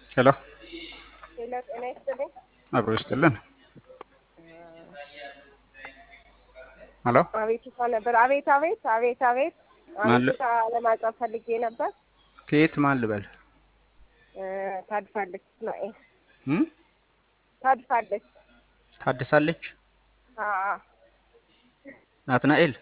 ሄሎ ሌላ ጤና ይስጥልኝ። አብሮ ይስጥልን። ሄሎ አቤቱታ ነበር። አቤት አቤት አቤት አቤት ማን ል- አቤቱታ ለማቅረብ ፈልጌ ነበር። ከየት ማን ልበል? እ፣ ታድፋለች እስማኤል እም? ታድፋለች። ታድሳለች። አዎ ናትናኤል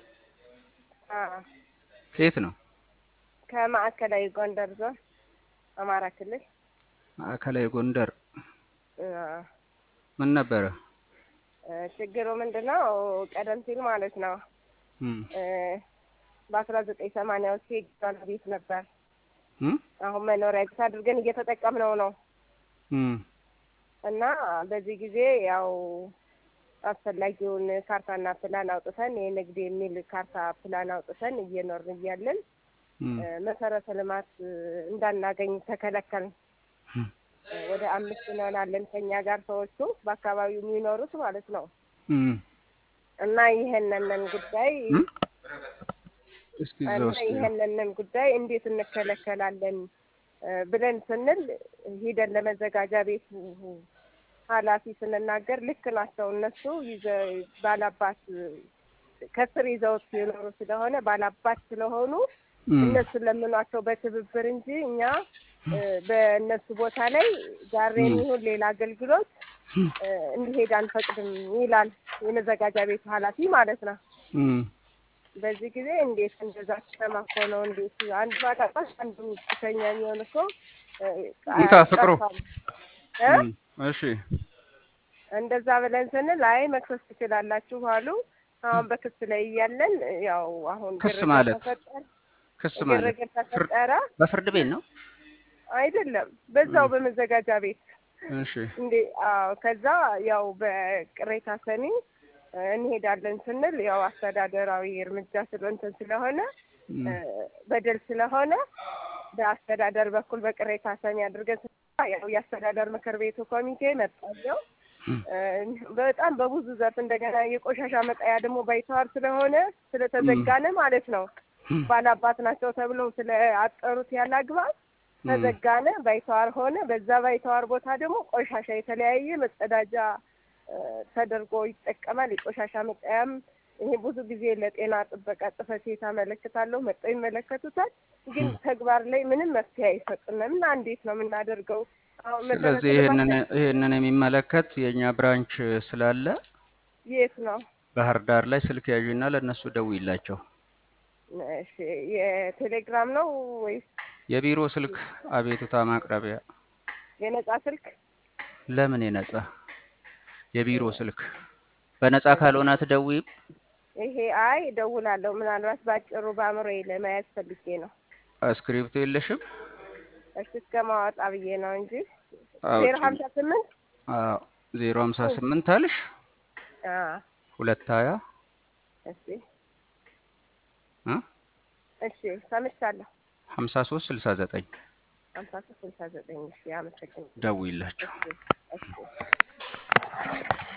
አዎ ከየት ነው? ከማዕከላዊ ጎንደር ዞን አማራ ክልል ማዕከላዊ ጎንደር። አዎ። ምን ነበረ? እ፣ ችግሩ ምንድን ነው? ቀደም ሲል ማለት ነው እም? እ፣ በአስራ ዘጠኝ ሰማንያዎቹ የጊዜዋን ቤት ነበር። እም? አሁን መኖሪያ ቤት አድርገን እየተጠቀምነው ነው እም? እና በዚህ ጊዜ ያው አስፈላጊውን ካርታና ፕላን አውጥተን የንግድ የሚል ካርታ ፕላን አውጥተን እየኖርን እያለን እም? እ፣ መሰረተ ልማት እ፣ እንዳናገኝ ተከለከልን። እም? እ፣ ወደ አምስት እንሆናለን ከኛ ጋር ሰዎቹ በአካባቢው የሚኖሩት ማለት ነው እም? እና ይሄንንን ጉዳይ እም? እስኪ እዛ እና ውስጥ ይሄንንን ጉዳይ እንዴት እንከለከላለን እ፣ ብለን ስንል ሂደን ለመዘጋጃ ቤቱ ኃላፊ ስንናገር ልክ ናቸው እነሱ ይዘ ባላባት ከስር ይዘውት የኖሩ ስለሆነ ባላባት ስለሆኑ እም? እነሱ ለምኗቸው በትብብር እንጂ እኛ እ፣ በእነሱ ቦታ ላይ ጋር እም? የሚሆን ሌላ አገልግሎት እም? እ፣ እንዲሄድ አንፈቅድም ይላል የመዘጋጃ ቤቱ ኃላፊ ማለት ነው። እም? በዚህ ጊዜ እንዴት እንደዛ ከተማ እኮ ነው እንዴት አንድ ባላባት አንዱ ብቸኛ የሚሆን እኮ እ፣ እንካ ፍቅሩ። ጠፋል እ? እም? እሺ እንደዛ ብለን ስንል አይ መክሰስ ትችላላችሁ አሉ። አሁን በክስ ላይ እያለን ያው አሁን ክስ ግርግር ማለት? ተፈጠረ። ክስ ማለት ግርግር ፍርድ ተፈጠረ በፍርድ ቤት ነው? አይደለም በዛው እም? በመዘጋጃ ቤት እሺ እንዴ አዎ ከዛ ያው በቅሬታ ሰሚ እ፣ እንሄዳለን ስንል ያው አስተዳደራዊ እርምጃ ስለ እንትን ስለሆነ እም? እ፣ በደል ስለሆነ በአስተዳደር በኩል በቅሬታ ሰሚ አድርገን ስንመጣ ያው የአስተዳደር ምክር ቤቱ ኮሚቴ መጣየው እም? በጣም በብዙ ዘርፍ እንደገና የቆሻሻ መጣያ ደግሞ ባይተዋር ስለሆነ ስለተዘጋነ ማለት ነው እም? ባላባት ናቸው ተብለው ስለ አጠሩት ያለ አግባብ እም? ተዘጋነ፣ ባይተዋር ሆነ። በዛ ባይተዋር ቦታ ደግሞ ቆሻሻ የተለያየ መጸዳጃ እ፣ ተደርጎ ይጠቀማል። የቆሻሻ መጣያም ይሄ ብዙ ጊዜ ለጤና ጥበቃ ጽሕፈት ቤት አመለክታለሁ፣ መጥተው ይመለከቱታል። ግን ተግባር ላይ ምንም መፍትሄ አይሰጡንም እና እንዴት ነው የምናደርገው? አሁን መሰረተ ስለዚህ ልማት ይህንን ይህንን የሚመለከት የእኛ ብራንች ስላለ የት ነው? ባህር ዳር ላይ ስልክ ያዥና ለእነሱ ደውይላቸው። እሺ የቴሌግራም ነው ወይስ የቢሮ ስልክ አቤቱታ ማቅረቢያ የነጻ ስልክ? ለምን የነጻ የቢሮ ስልክ በነጻ ካልሆነ አትደውይም? ይሄ አይ እደውላለሁ። ምናልባት ባጭሩ በአእምሮዬ ለመያዝ ፈልጌ ነው። እስክሪፕቶ የለሽም? እሺ እስከ ማወጣ ብዬ ነው እንጂ ዜሮ አውጪ። ሀምሳ ስምንት አዎ ዜሮ ሀምሳ ስምንት አልሽ ሁለት ሀያ እሺ እ እሺ ሰምቻለሁ። ሀምሳ ሶስት ስልሳ ዘጠኝ ሀምሳ ሶስት ስልሳ ዘጠኝ እሺ አመሰግናለሁ። ደውይላቸው። እሺ እሺ